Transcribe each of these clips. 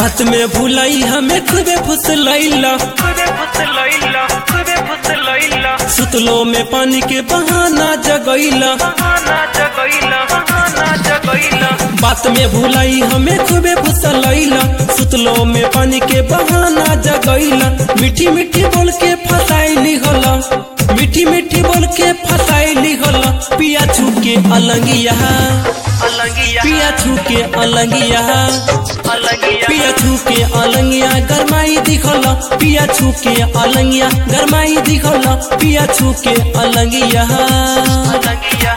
बात में भुलाई हमें खूबे फुसलैला खुदे फुसलैला खुदे फुसलैला सुतलो में पानी के बहाना जगैला बहाना जगैला बहाना जगैला बात में भुलाई हमें खूबे फुसलैला सुतलो में पानी के बहाना जगैला मीठी मीठी बोल के फसाइली होला मीठी मीठी बोल के फसाइली होला पिया छू के अलंगिया अलगिया पिया छू के अलंगिया अलगिया पिया छू के अलंगिया गरमाई दिखल पिया छू के अलंगिया गरमाई दिखल पिया छू के अलंगिया अलगिया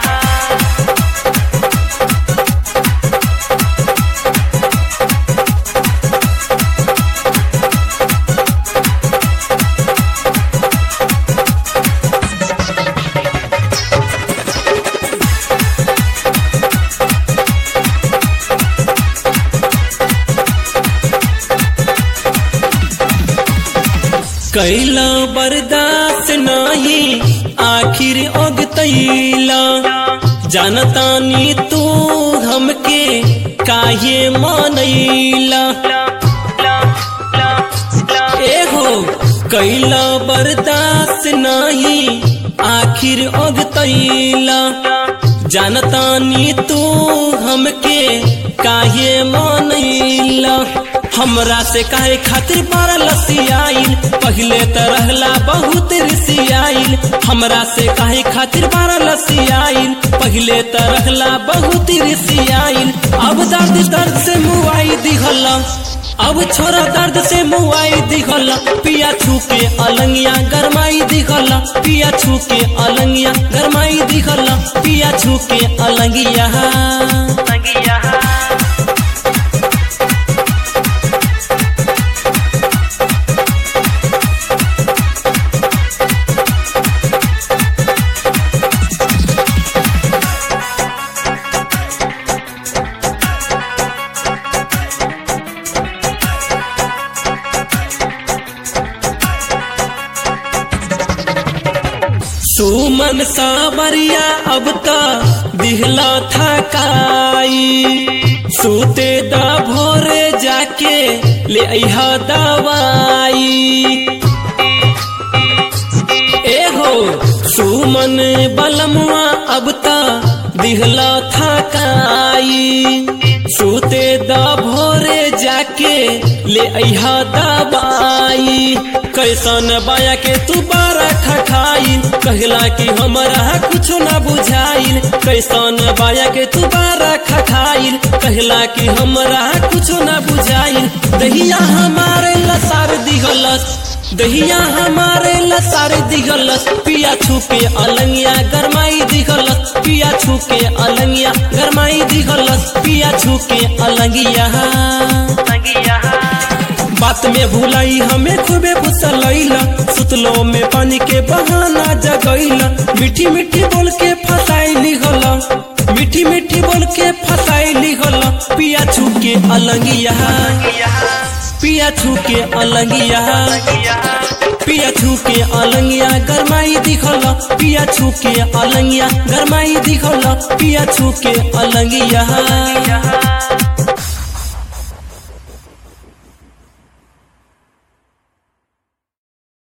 कैला बर्दाश्त नाही आखिर ओगतैला जानतानी तू हमके काहे मनैला एहो कैला बर्दाश्त नाही आखिर ओगतैला जानतानी तू हमके काहे मनैला हमरा से काहे खातिर बारा लसियाइल पहिले त रहला बहुत रिसियाइल हमरा से काहे खातिर बारा लसियाइल पहिले त रहला बहुत रिसियाइल अब दर्द दर्द से मुआई दिखला अब छोरा दर्द से मुआई दिखला पिया छू के अलंगिया गरमाई दिखला पिया छू के अलंगिया गरमाई दिखला पिया छू के अलंगिया अलगिया सुमन सावरिया अब त दिहला थकाई सूते दा भोरे जाके ले अहा दवाई एहो सुमन बलमुआ अब त दिहला थकाई सूते दा भोरे जाके ले अहा दवाई कैसन बाया के तू बारा खखाई कहला कि हमरा कुछो ना बुझाइल कैसन बाया के तू बारा खखाइल कहला कि हमरा कुछो ना बुझाइल दहिया हमारे लसार दिहलस दहिया हमारे लसार दिहलस पिया छू के अलंगिया गरमाई दिहलस पिया छू के अलंगिया गरमाई दिहलस पिया छू के अलंगिया अलगिया बात में भुलाई हमें खूबे फुसलैला सुतलो में पानी के बहाना जगैला मीठी मीठी बोल के फसाइली होला मीठी मीठी बोल के फसाइली होला पिया छू के अलंगिया पिया छू के अलंगिया पिया छू के अलंगिया गरमाई दिखला पिया छू के अलंगिया गरमाई दिखला पिया छू के अलंगिया